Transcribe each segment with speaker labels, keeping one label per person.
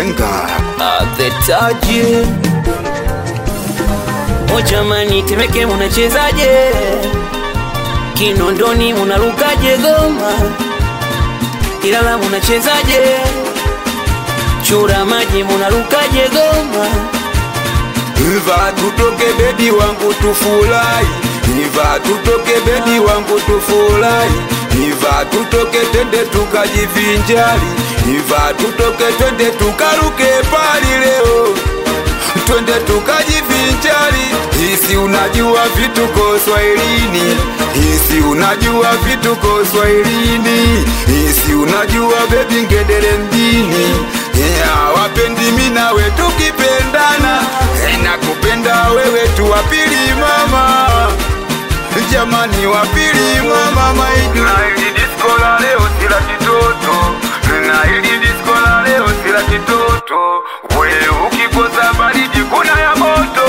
Speaker 1: Benga
Speaker 2: the taji O jamani, Temeke munachezaje? Kinondoni munarukaje goma? Ilala munachezaje? Chura maji munarukaje goma?
Speaker 1: Iva tutoke bebi wangu tufurahi Iva tutoke bebi wangu tufurahi Iva tutoke twende tukajivinjari Iva tutoke twende tukaruke pali leo Twende tukajivinjari Hisi unajua vituko Swahilini Hisi unajua vituko Swahilini Hisi unajua bebi ngedere mjini yeah, wapendi mi nawe tukipendana Eh, nakupenda wewe tu wapili mama jamani wapili mama maidi na ili disko la leo sila kitoto na ili disko la leo sila kitoto wewe ukikosa baridi kuna ya moto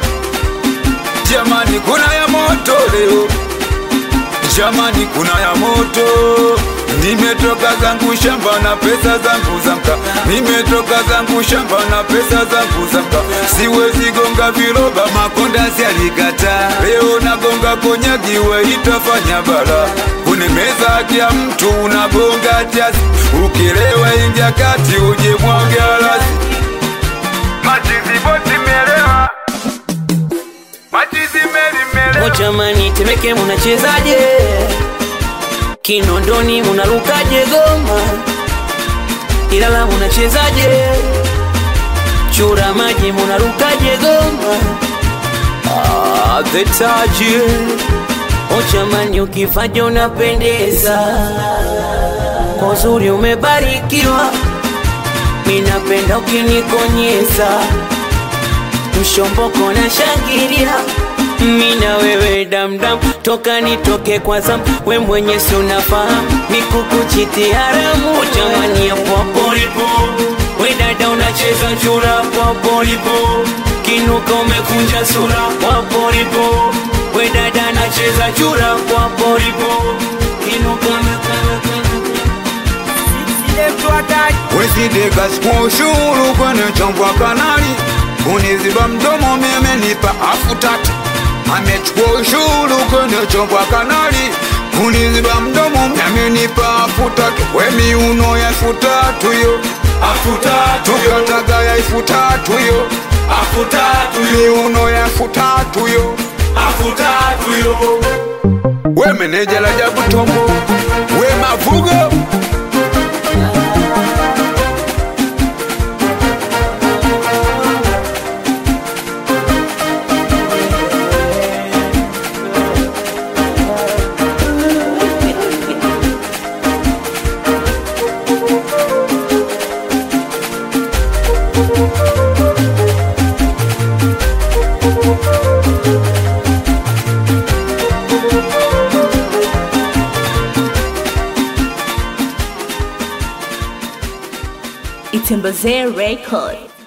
Speaker 1: jamani kuna ya moto leo jamani kuna ya moto nimetoka zangu shamba na pesa zangu zamka nimetoka zangu shamba na pesa zangu zamka siwezi gonga viroba makondazi alikata leo nagonga konyagiwe itafanya bala kunemeza haki ya mtu unagonga tiasi ukilewa ingia kati uje mwagalasi machiziboti melewa machizimeli melewa
Speaker 2: O jamani, Temeke munachezaje? Kinondoni munarukaje goma? Ilala munachezaje? Chura maji munarukaje goma? Ah, the taji O jamani, ukifaja unapendeza, kwa uzuri umebarikiwa, minapenda ukinikonyeza mshomboko na shangilia mina wewe damdam toka nitoke kwa zam we mwenye si unafahamu mikukuchiti haramu jamani ya popolipo we dada unacheza chura popolipo kinuka umekunja sura popolipo we dada anacheza chura popolipo kinuka umekunja
Speaker 1: Wesideka siku ushuru kwenye chombo kanali Uniziba mdomo mimi nipa afu tatu Amechukua ushuru kwenye chombo kanali Uniziba mdomo mimi nipa afu tatu We miuno ya elfu tatu yo Afu tatu yo Tukataga ya elfu tatu yo Afu tatu yo Miuno ya elfu tatu yo Afu tatu yo We meneja la jabu tombo We mavugo
Speaker 3: Itembeze Record.